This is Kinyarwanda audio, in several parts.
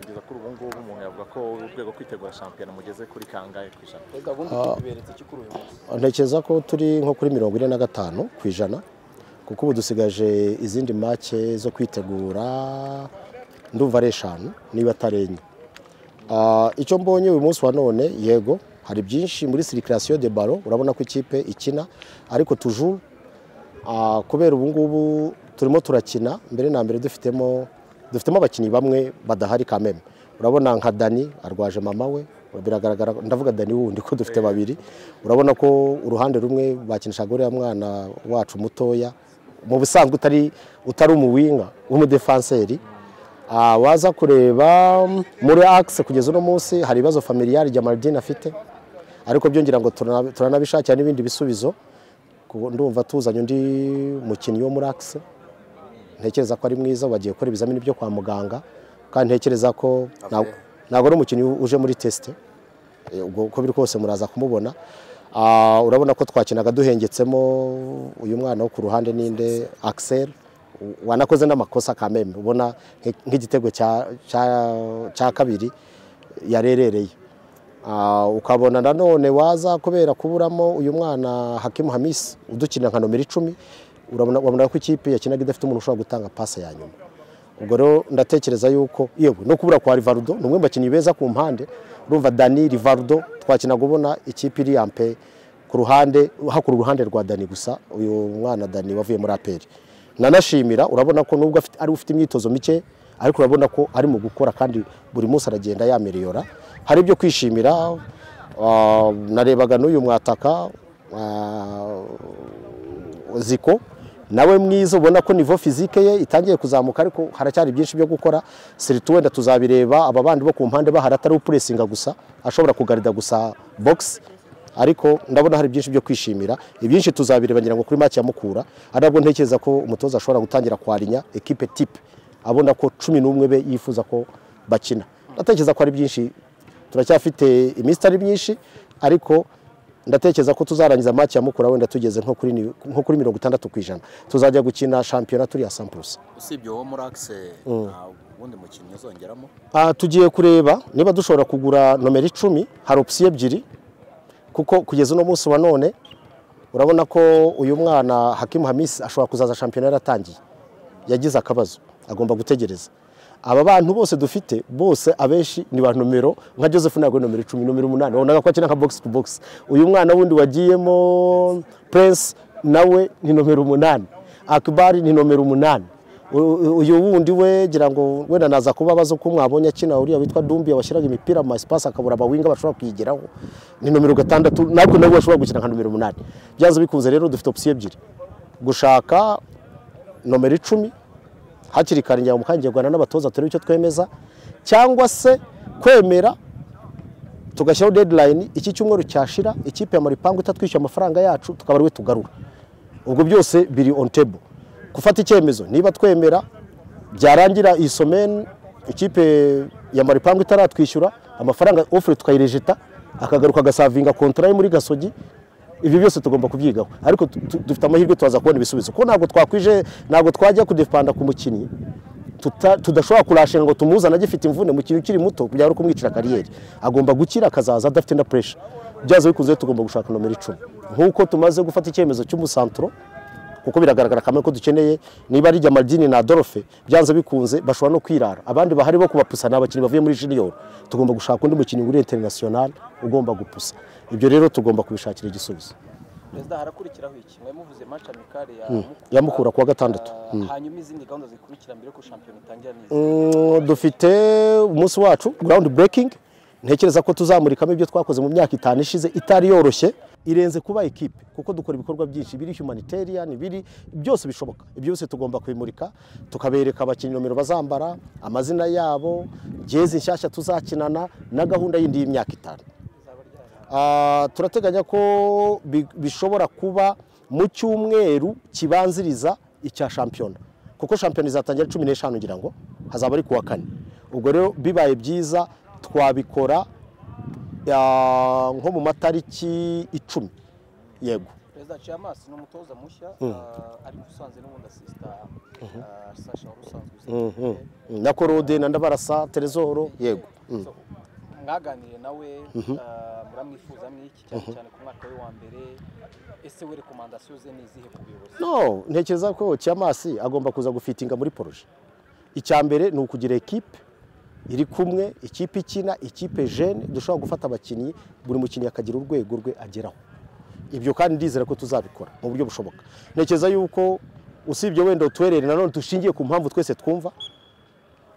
kugeza kuri ubu ngubu umuntu yavuga ko urwego kwitegura shampiyona mugeze kuri kangahe ku ijana Perezida ubundi tubiberetse iki kuri uyu munsi ntekereza ko turi nko kuri mirongo ine na gatanu ku ijana kuko ubu dusigaje izindi make zo kwitegura ndumva ari eshanu niba atari enye Ah, icyo mbonye uyu munsi wa none yego hari byinshi muri sirikirasiyo de baro urabona ko ikipe ikina ariko tujuru Ah, kubera ubu ngubu turimo turakina mbere na mbere dufitemo dufitemo abakinnyi bamwe badahari kameme urabona nka dani arwaje mama we biragaragara ndavuga dani wundi ko dufite babiri urabona ko uruhande rumwe bakinishaga uriya mwana wacu mutoya mu busanzwe utari utari umuwinga w'umudefanseri Ah, waza kureba muri akise kugeza uno munsi hari ibibazo familiyari jamardine afite ariko byo ngira ngo turana- turanabishakira n'ibindi bisubizo Ku- ndumva tuzanye undi mukinnyi wo muri akise ntekereza ko ari mwiza bagiye gukora ibizamini byo kwa muganga kandi ntekereza ko nta- ntabwo ari umukinnyi uje muri tesite Eh, ubwo uko biri kose muraza kumubona Ah, urabona ko twakinaga duhengetsemo uyu mwana wo ku ruhande ninde Axel u- wanakoze n'amakosa kameme ubona nk- nk'igitego cya- cya- cya kabiri yarerereye Ah, ukabona nanone waza kubera kuburamo uyu mwana hakimu hamisi udukina nka nomero icumi urabona wabona ko ikipe yakinaga idafite umuntu ushobora gutanga pase ya nyuma ubwo rero ndatekereza yuko yewe no kubura kwa rivarudo ni umwe mu bakinnyi beza ku mpande urumva dani rivarudo twakinaga ubona ikipe iri ampe ku ruhande hakura uruhande rwa dani gusa uyu mwana dani wavuye muri aperi nanashimira urabona ko nubwo afite- ari ufite imyitozo mike ariko urabona ko ari mu gukora kandi buri munsi aragenda yameriyora hari ibyo kwishimira ah, narebaga n'uyu mwataka ah, ziko nawe mwiza ubona ko nivo fizike ye itangiye kuzamuka ariko haracyari byinshi byo gukora siritu wenda tuzabireba aba bandi bo ku mpande bahari atari upuresinga gusa ashobora kugarida gusa bogisi ariko ndabona hari byinshi byo kwishimira ibyinshi tuzabireba ngira ngo kuri make ya mukura ari nabwo ntekereza ko umutoza ashobora gutangira kwarinya ekipe tipe abona ko cumi n'umwe be yifuza ko bakina ndatekereza ko ari byinshi turacyafite iminsi itari myinshi ariko ndatekereza ko tuzarangiza maki ya mukura wenda tugeze nko kuri ni- nko kuri mirongo itandatu ku ijana tuzajya gukina shampiyona turi ya sampurusi usibye uwo muri akise nta wundi mukinnyi uzongeramo Ah, tugiye kureba niba dushobora kugura nomero icumi hari opsiyo ebyiri kuko kugeza uno munsi wa none urabona ko uyu mwana hakimu hamisi ashobora kuzaza shampiyona yaratangiye yagize akabazo agomba gutegereza aba bantu bose dufite bose abenshi ni ba nomero nka joseph ntabwo ari nomero icumi nomero umunani wabonaga ko akina nka bogisi tu bogisi uyu mwana wundi wagiyemo prince nawe ni nomero umunani akibari ni nomero umunani U- uyu wundi we gira ngo wenda naza kuba abaza uko mwabonye akina uriya witwa dumbiya washyiraga imipira mu masipasi akabura abawinga bashobora kuyigeraho ni nomero gatandatu natwe nawe washobora gukina nka nomero umunani byanze bikunze rero dufite opsiyo ebyiri gushaka nomero icumi hakiri kare ngira ngo mukangiye guhana n'abatoza turebe icyo twemeza cyangwa se kwemera tugashyiraho deadline iki cyumweru cyashira ikipe ya maripangu itatwishyuye amafaranga yacu tukaba ariwe tugarura ubwo byose biri on table gufata icyemezo niba twemera byarangira iyi someni ikipe ya maripangu itaratwishyura amafaranga ofure tukayirejeta akagaruka agasavinga kontara yo muri gasogi ibi byose tugomba kubyigaho ariko tu- tu- dufite amahirwe turaza kubona ibisubizo kuko ntabwo twakwije ntabwo twajya kudepanda ku mukinnyi tuta- tudashobora kurashira ngo tumuzane agifite imvune mu kintu ukiri muto byaba ari ukumwicira kariyeri agomba gukira akazaza adafite na puresha byaza bikunze rero tugomba gushaka nomero icumi nk'uko tumaze gufata icyemezo cy'umusanturo kuko biragaragara kamwe ko dukeneye niba ari Jamaldini na Dorofe byanze bikunze bashobora no kwirara abandi bahari bo kubapusa ni abakinnyi bavuye muri junior tugomba gushaka undi mukinnyi muri international ugomba gupusa ibyo rero tugomba kubishakira igisubizo perezida harakurikiraho iki mwari muvuze match amicale ya mukura ya Mukura kuwa gatandatu. Ah, hanyuma izindi gahunda zikurikira mbere ko shampiyona itangira neza Mm, dufite umunsi wacu ground breaking ntekereza ko tuzamurikamo ibyo twakoze mu myaka itanu ishize itari yoroshye irenze kuba ekipe kuko dukora ibikorwa byinshi biri humanitarian biri byose bishoboka ibyo byose tugomba kubimurika tukabereka abakinnyi nomero bazambara amazina yabo jezi nshyashya tuzakinana na gahunda yindi y'imyaka itanu Ah, turateganya ko bi- bishobora kuba mu cyumweru kibanziriza icya shampiyona kuko shampiyona izatangira ari cumi n'eshanu ngira ngo hazaba ari kuwa kane ubwo rero bibaye byiza twabikora ah, nko mu matariki icumi yego perezida aciye amaso ni umutoza mushya ah, ariko usanze n'ubundi asisita ah, sasha wari usanzwe uzi Mm, na korode na ndabarasa terezoro yego So, mwaganiriye nawe ah, muramwifuza mwiki cyane cyane ku mwaka we wa mbere ese we rekomandasiyo ze ni izihe ku buyobozi no ntekereza ko cyamasi agomba kuza gufitinga muri poroje icya mbere ni ukugira ekipe iri kumwe ikipe ikina ikipe jene dushobora gufata abakinnyi buri mukinnyi akagira urwego rwe ageraho ibyo kandi ndizera ko tuzabikora mu buryo bushoboka ntekereza yuko usibye wenda utuherere nanone dushingiye ku mpamvu twese twumva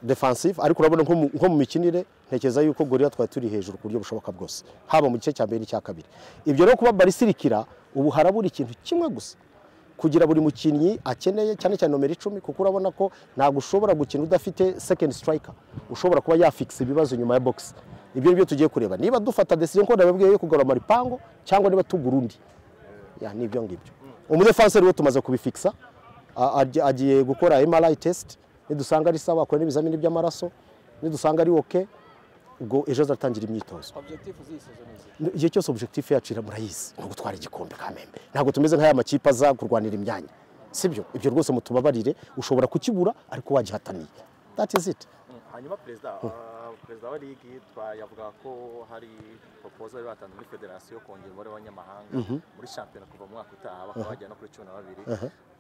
defansive ariko urabona nko mu- nko mu mikinire ntekereza yuko gorira twari turi hejuru ku buryo bushoboka bwose haba mu gice cya mbere n'icya kabiri ibyo rero kuba barisirikira ubu harabura ikintu kimwe gusa kugira buri mukinnyi akeneye cyane cyane nomero icumi kuko urabona ko ntabwo ushobora gukina udafite second striker ushobora kuba yafikisa ibibazo nyuma ya box ibyo nibyo tugiye kureba niba dufata decision ko ndababwiye yo kugarura maripango cyangwa niba tugura undi ya ni ibyo ngibyo umudefanseri we tumaze kubifikisa a- ajya- agiye gukora MRI test nidusanga ari sawa akora n'ibizamini by'amaraso nidusanga ari okay ubwo ejo azatangira imyitozo objectif z'iyi sezo ni izihe igihe cyose objectif yacu iramurayizi ni ugutwara igikombe kamembe ntabwo tumeze nk'aya makipe aza kurwanira imyanya sibyo ibyo rwose mutubabarire ushobora kukibura ariko wagihataniye that is it hanyuma perezida ah, perezida wa ligi twayavuga ko hari propoza bari batanze muri federasiyo yo kongera umubare w'abanyamahanga muri shampiyona kuva mu mwaka utaha bakaba bagera no kuri cumi na babiri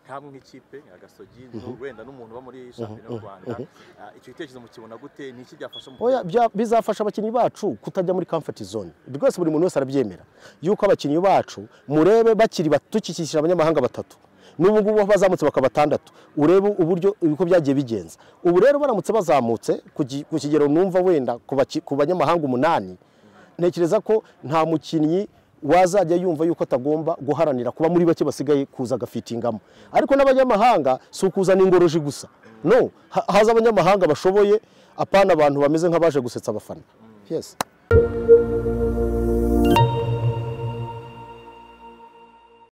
nkamwe nk'ikipe nka gasogi wenda n'umuntu uba muri shampiyona y'u rwanda Ah, icyo gitekerezo mukibona gute ni iki byafasha mu Oya, bya- bizafasha abakinnyi bacu kutajya muri comfort zone rwose buri muntu wese arabyemera yuko abakinnyi bacu murebe bakiri bato- dukikishije abanyamahanga batatu n'ubu ngubu bazamutse bakaba batandatu urebe uburyo uko byagiye bigenza ubu rero baramutse bazamutse ku gi- ku kigero numva wenda ku baki- ku banyamahanga umunani ntekereza ko nta mukinnyi wazajya yumva yuko atagomba guharanira kuba muri bake basigaye kuza agafitingamo ariko n'abanyamahanga si ukuzana ingoroji gusa no ha- haza abanyamahanga bashoboye apana abantu bameze nk'abaje gusetsa abafana yes